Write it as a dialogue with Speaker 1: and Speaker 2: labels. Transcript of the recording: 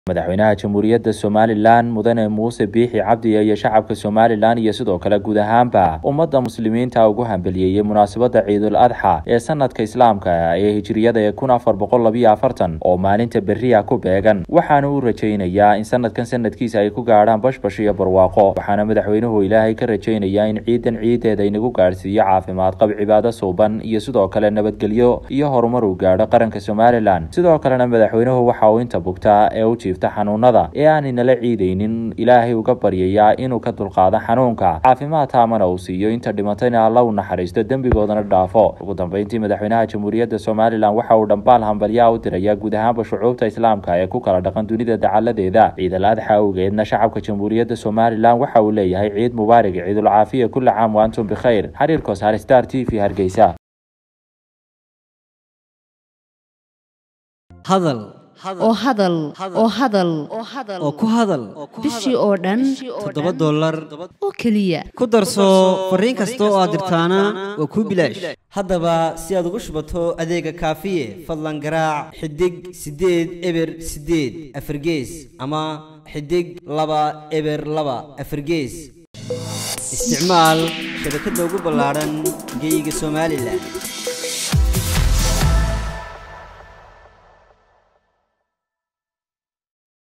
Speaker 1: madaxweynaha jamhuuriyadda somalilan mudane muuse biixi cabdi iyo shacabka somalilan iyo sidoo kale guud ahaanba ummadda muslimiinta ugu hambeliyeeyey munaasabadda ciidul adxa ee sanadka islaamka ee hijiriyada ee kun afar boqol labiyo afartan oo maalinta beriya ku beegan waxaana uu rajaynayaa in sanadkan sanadkiisa ay ku gaadhaan bashbash iyo barwaaqo waxaana madaxweynuhu ilaahay ka rajaynayaa in ciidan ciideeda inagu gaadhsiiyo caafimaad qab cibaado suuban iyo sidoo kale nabadgelyo iyo horumar uu gaadho qaranka somalilan sidoo kalena madaxweynuhu waxa uu inta bugtaa ee u xanuunada ee aaninala ciidaynin ilaahay uga baryayaa inuu ka dulqaado xanuunka caafimaad taamana uu siiyo inta dhimatayna alla u naxariisto dembigoodana dhaafo ugu dambeyntii madaxweynaha jamhuuriyadda somalilan waxa uu dhambaal hambalyaa u dirayaa guud ahaanba shucuubta islaamka ee ku kala dhaqan dunida dacaladeeda ciidal adxa awgeedna shacabka jamhuuriyadda somalilan waxa uu leeyahay ciid mubaarig ciidul caafiya kulla caam wa antum bikhayr xiriir kosaar star t v hargeysa
Speaker 2: oo hadal oo hadal
Speaker 3: oo ku hadal
Speaker 2: bishii oo dhan
Speaker 3: toddoba dollar
Speaker 2: oo keliya
Speaker 3: ku darso fariin kasta oo aad dirtaana waa kuu bilaash haddaba si aad ugu shubato adeega kaafiye fadlan garaac xidig siddeed eber siddeed afargees ama xidig laba eber laba afargees isticmaal shabakadda ugu ballaadhan geyga somalilan